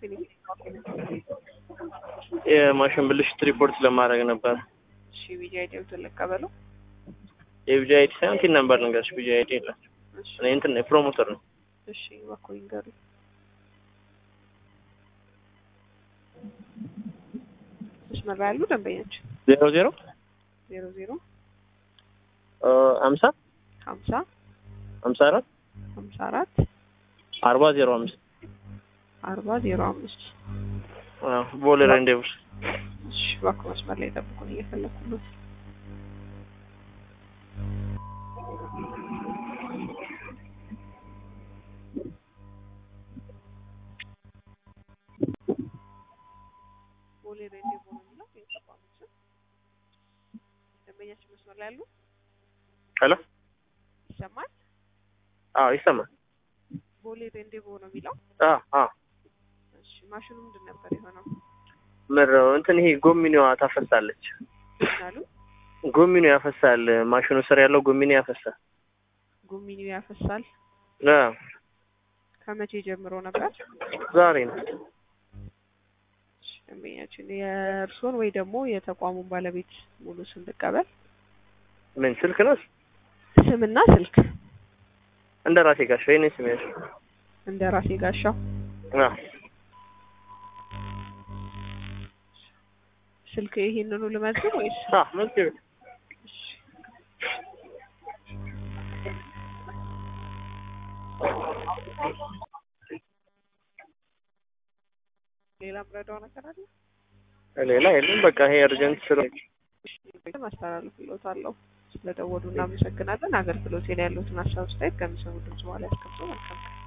ፊኒክስ የማሽን ብልሽት ሪፖርት ለማድረግ ነበር። እሺ ቢጂ አይዲውን ልቀበለው። የቢጂ አይዲ ሳይሆን ቲን ነምበር ልንገርሽ። ቢጂ አይዲ የለም። እሺ እኔ እንትን ነኝ ፕሮሞተር ነው። እሺ እባክዎ ይንገሩኝ። መስመር ላይ ያሉ ደንበኞች ዜሮ ዜሮ ዜሮ ዜሮ ሀምሳ ሀምሳ ሀምሳ አራት ሀምሳ አራት አርባ ዜሮ አምስት አርባ ዜሮ አምስት ቦሌ ሬንዴቭስ እሺ እባክዎ መስመር ላይ ጠብቁን፣ እየፈለኩ ነው። ቦሌ ሬንዴቮ ነው የሚለው የተቋሙ ስም። ደንበኛችን መስመር ላይ ያሉ ሄሎ ይሰማል? አዎ ይሰማል። ቦሌ ሬንዴቮ ነው የሚለው። አዎ አዎ እሺ ማሽኑ ምንድን ነበር የሆነው? ምነው እንትን ይሄ ጎሚኒዋ ታፈሳለች። ምናሉ ጎሚኒው ያፈሳል። ማሽኑ ስር ያለው ጎሚኒ ያፈሳል። ጎሚኒው ያፈሳል። አዎ ከመቼ ጀምሮ ነበር? ዛሬ ነው። እሺ፣ ደንበኛችን የእርስዎን ወይ ደግሞ የተቋሙን ባለቤት ሙሉ ስም ልቀበል። ምን ስልክ ነው? ስምና ስልክ እንደ ራሴ ጋሽ የኔ ስም ያሽ እንደ ራሴ ጋሻው። አዎ ስልክ ይሄንኑ ልመዝግብ ወይስ? አዎ መዝግብ እሺ። ሌላ ምረዳው ነገር አለ? ሌላ የለም። በቃ ይሄ እርጀንት ስለ አስተላልፍልዎታለሁ። ስለደወሉ እናመሰግናለን። አገልግሎት ላይ ያሉትን ሀሳብ አስተያየት ከሚሰሙ ድምጽ በኋላ ያስቀምጡ። መልካም ቀን።